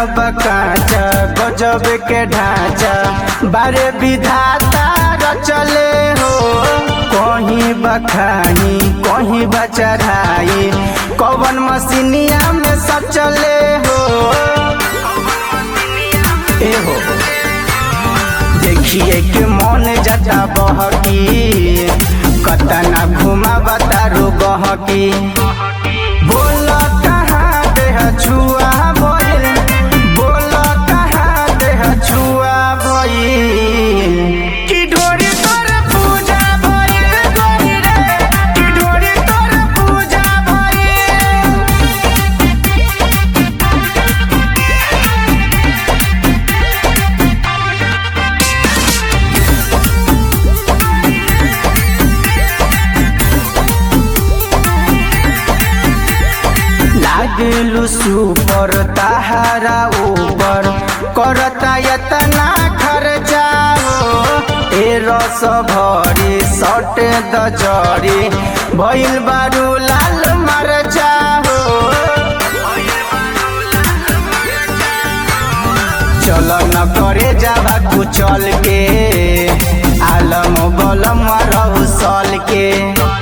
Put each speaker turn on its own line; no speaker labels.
बकाचा गजब के ढांचा बारे विधाता रचले हो कहीं बखानी कहीं बचढ़ाई कवन मसीनिया में सचले हो ए हो देखिए के मन जटा बहकी कतना घुमा बतारू बहकी बोल कहाँ देह छुआ भइल बोल कहाँ देह छुआ भइल कि ढोरी तोर पूजा भइल गोरी रे कि ढोरी तोर पूजा भइल लागलू सुपर ताहारा ऊपर करता यतना खर्चा हो ए रस भरी सट द जरी भइल बारू लाल मरचा हो चल न करे जावा कुचल के आलम बलम रहू सल के